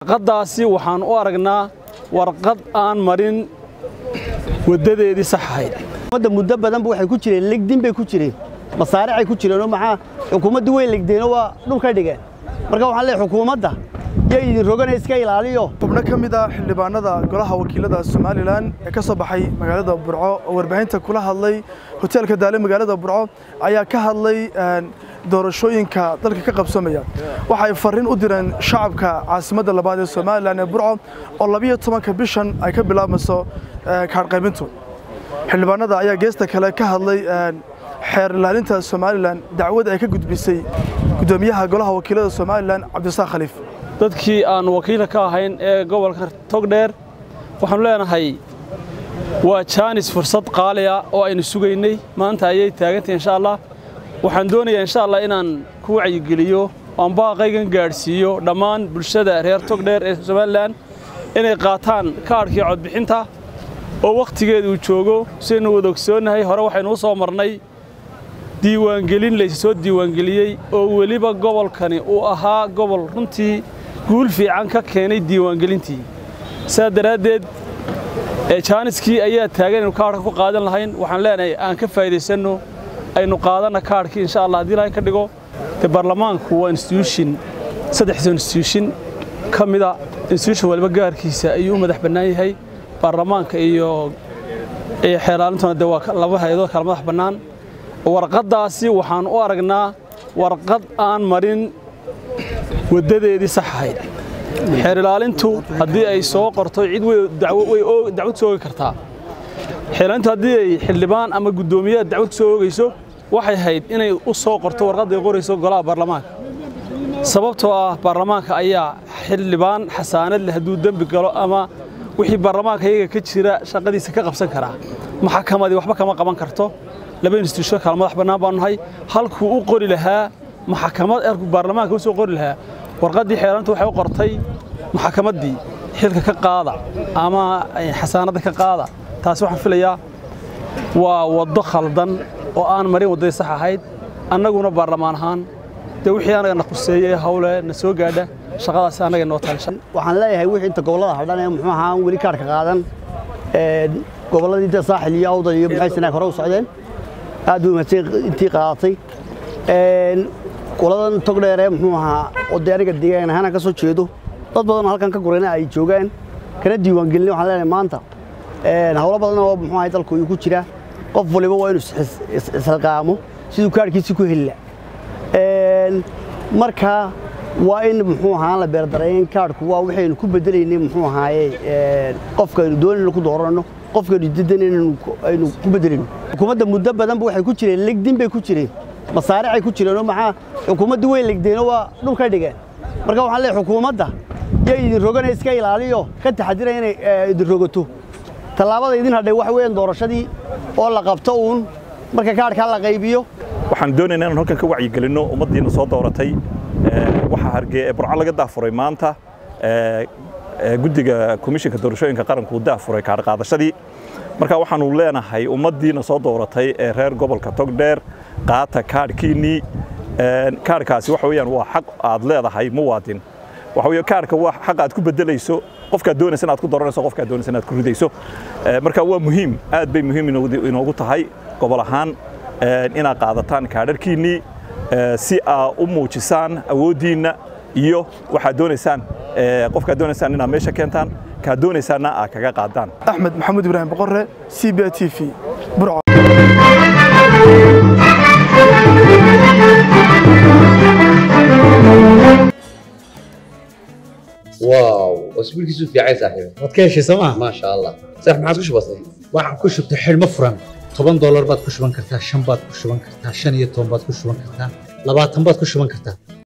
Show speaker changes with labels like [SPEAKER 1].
[SPEAKER 1] warqaddaasi waxaan u aragnaa warqad aan marin waddadeedii sax ahayd
[SPEAKER 2] ummadda muddo badanba waxay ku jireen legdin bay ku jireen masaaricay ku jireenoo maxaa xukuumaddu way legdeenoo waa dhulka dhigeen marka waxaan leeyahay xukuumadda yay idin rogana iska ilaaliyo
[SPEAKER 3] xubno ka mid ah xildhibaanada golaha wakiilada somalilan ee ka soo baxay magaalada burco oo warbaahinta kula hadlay hoteelka daale magaalada burco ayaa ka hadlay doorashooyinka dalka ka qabsamaya waxay farriin u direen shacabka caasimadda labaad ee somalilan ee burco oo labiyo tobanka bishan ay ka bilaabmayso kaadhqaybintu xildhibaanada ayaa geesta kale ka hadlay xeer ilaalinta somalilan dacwad ay ka gudbisay guddoomiyaha golaha wakiilada somalilan cabdisaaq khaliif
[SPEAKER 1] dadkii aan wakiilka ka ahayn ee gobolka togdheer waxaanu leenahay waa jaanis fursad qaaliya oo aynu sugaynay maanta ayay taagantahay insha allah waxaan doonayaa insha allah inaan ku wacyigeliyo oan baaqaygan gaadhsiiyo dhammaan bulshada reer togdheer ee somalilan inay qaataan kaadhkii codbixinta oo wakhtigeeda uu joogo sidaynu wada ogsoonnahay hore waxaynu u soo marnay diiwaangelin laysa soo diiwaangeliyey oo weliba gobolkani uu ahaa gobol runtii guul fiican ka keenay diiwaangelintii saa daraaddeed jaaniskii ayaa taagan aynu kaadhka ku qaadan lahayn waxaan leenahay aan ka faa'idaysanno aynu qaadanna kaadhkii insha allah haddii ilahay ka dhigo dee baarlamaanku waa instituushin saddexda instituushin ka mida instituushin waliba gaarkiisa ayuu u madax bannaan yahay baarlamaanka iyo xeeraalintuna dee waa laba hay-adood kala madax bannaan warqaddaasi waxaan u aragnaa warqad aan marin waddadeedii sax ahayd xeer ilaalintu haddii ay soo qorto cid way dacwad soo ogi kartaa xeerlaalintu haddii ay xildhibaan ama guddoomiyaha dacwad ku soo oogayso waxay ahayd inay u soo qorto warqadda ay qorayso golaha baarlamaanka sababtoo ah baarlamaanka ayaa xildhibaan xasaanad leh hadduu dembi galo ama wixii baarlamaanka iyaga ka jira shaqadiisa ka qabsan karaa maxakamadii waxba kama qaban karto laba instituusho kala madax bannaan baanu nahay halkuu u qori lahaa maxakamad erku baarlamaanka u soo qori lahaa warqaddii xeeranta waxay u qortay maxakamaddii xilka ka qaada ama xasaanadda ka qaada taasi waxaan filayaa waa waddo khaldan oo aan marin waddadii sax ahayd annaguna baarlamaan ahaan dee wixii anaga na khuseeyey hawle na soo gaadha shaqadaasi annaga noo taalishan
[SPEAKER 2] waxaan leeyahay wixii inta gobollada hadhan ee muxuu ahaa weli kaadhka qaadan gobolladii inta saaxil iyo awdal iyo maxay sanaag hore u socdeen aad buu mahadsan intii qaadatay qoladan togdheer ee muxuu ahaa oo dee aniga deegaan ahaan ka soo jeedo dad badan oo halkan ka gurayna ay joogaan kana diiwaangelin waxaan leenahay maanta hawlo badan oo muxuu ahay dalku uu ku jira qof waliba waa inuu isxilqaamo siduu kaadhkiisi ku heli lahaa marka waa in muxuu ahaa la beerdarayn kaadhku waa waxaynu ku bedelaynay muxuu ahaaye qofkaynu doonayno ku dooranno qofkaynu didanayno aynu ku bedelayno xukuumadda muddo badanba waxay ku jireen legdin bay ku jireen masaaricay ku jireenoo maxaa xukuumaddu way legdeenoo waa dhulka dhigeen marka waxaan leeyahay xukuumadda yay idin rogana iska ilaaliyo ka taxadira inay idin rogato tallaabada idin hadhay waxa weeyaan doorashadii oo la qabto uun marka kaadhkaa la qaybiyo
[SPEAKER 4] waxaan doonaynaa inaan halkan ka wacyigelinno ummaddiina soo dooratay waxaa hargee ee burco laga daafuray maanta guddiga komishinka doorashooyinka qaranku daafuray kaadhqaadashadii marka waxaanu leenahay ummaddiina soo dooratay ee reer gobolka togdheer qaata kaadhkiinnii kaadhkaasi waxa weeyaan waa xaq aad leedahay muwaadin waxa weeye kaadhka waa xaq aad ku beddelayso qofkaad doonaysa inaad ku dooranayso qofkaad doonaysa inaad ku ridayso marka waa muhiim aad bay muhiim inoogu tahay gobol ahaan inaad qaadataan kaadharkiinnii si aa u muujisaan awooddiinna iyo waxaad doonaysaan qofkaad doonaysaan inaad meesha keentaan kaad doonaysaanna aad kaga qaadaan
[SPEAKER 3] axmed maxamuud ibraahim boqorre c b t v burco
[SPEAKER 5] واو اسبوع كيسو في عايز صاحبي
[SPEAKER 6] waad ka heshay sooma
[SPEAKER 5] ما شاء الله صح ما عادش بسيط
[SPEAKER 6] waxaan ku shubtay xidhmo furan toban doolar baad ku shuban kartaa shan baad ku shuban kartaa shan iyo toban baad ku shuban kartaa labaatan baad ku shuban kartaa